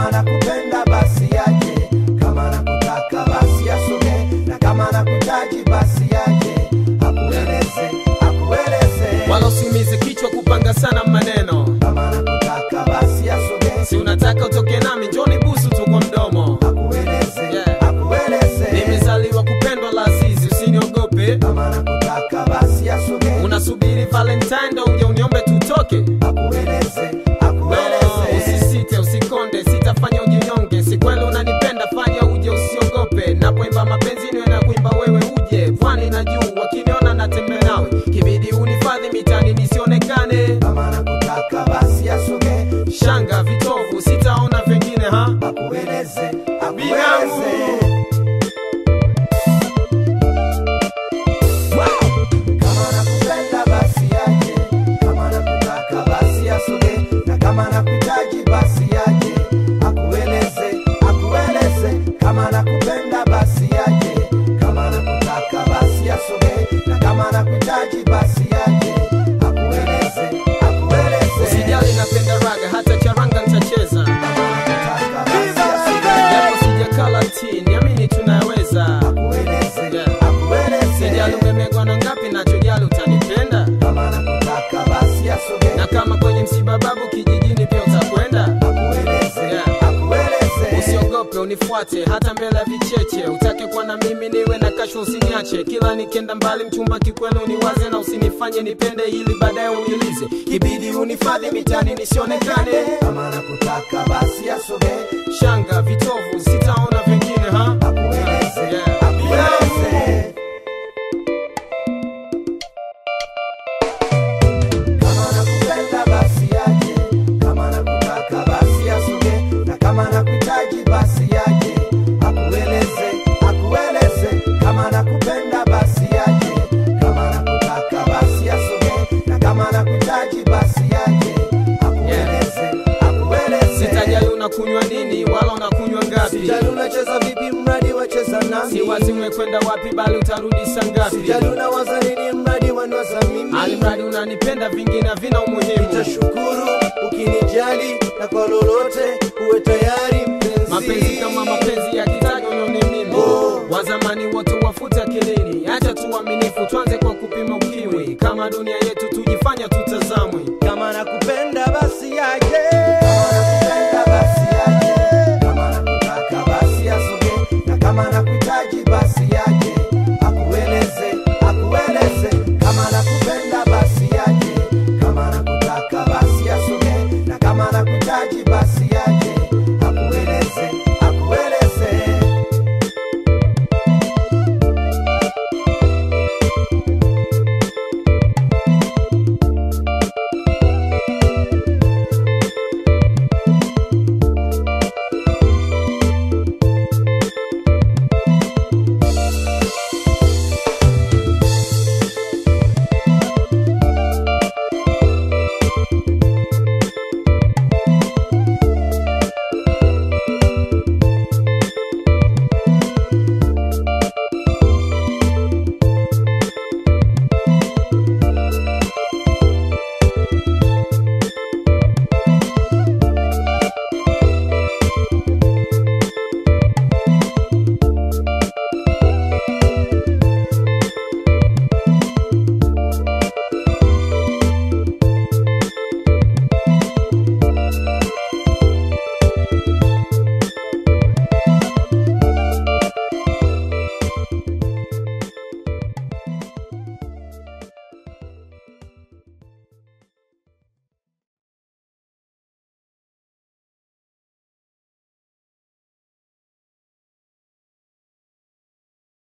kama nakupenda basi aje, kama nakutaka basi asogee, na kama nakuhitaji basi aje, akueleze, akueleze. wala usiumize kichwa kupanga sana maneno Kama nakutaka basi asogee, si unataka utoke nami njoni busu tu kwa mdomo akueleze, Yeah. akueleze. nimezaliwa kupendwa la azizi usiniogope Kama nakutaka basi asogee, unasubiri valentine ndo uje uniombe tutoke akueleze, No, akueleze. usisite usikonde sitafanya ujinyonge si kweli unanipenda fanya uje usiogope napoimba mapenzi niwe na kuimba wewe uje pwani na juu wakiniona natembe nawe kibidi unifadhi mitani nisionekane Kama nakutaka basi asogee, shanga vitovu sitaona vingine ha akueleze, Binamu. akueleze. Kama nakupenda basi aje, kama nakutaka basi asogee, na kama nakuhitaji basi aje, akueleze, akueleze. Kama nakupenda basi aje, kama nakutaka basi asogee, na kama nakuhitaji basi aje, akueleze, akueleze. usijali napenda raga hata charanga nitacheza Kama nakutaka basi asogee, japo sijakala ti niamini tunaweza akueleze, Yeah. akueleze. sijali umemegwa na ngapi nachojali utanipenda Kama nakutaka basi asogee, na kama kwenye msiba babu kijijini pia utakwenda akueleze, Yeah. akueleze. usiogope unifuate hata mbele ya vicheche utake kuwa na mimi niwe na kasho usiniache kila nikenda mbali mchumba kikweli uniwaze na usinifanye nipende ili baadaye unilize ibidi unifadhi mitani nisionekane Kama nakutaka basi asogee, shanga vitovu sitaona vingine ha akueleze, Yeah. akueleze. Kama nakupenda basi aje, kama nakutaka basi asogee, na kama nakuhitaji basi aje, akueleze, akueleze. Kama nakupenda basi aje, kama nakutaka basi asogee, na kama nakuhitaji basi aje, akueleze, akueleze. sitajali unakunywa nini wala unakunywa ngapi Sijali unacheza vipi mradi wacheza nami si wazi umekwenda wapi bali utarudi saa ngapi Sijali unawaza nini mradi wanwaza mimi alimradi unanipenda vingine havina umuhimu Nitashukuru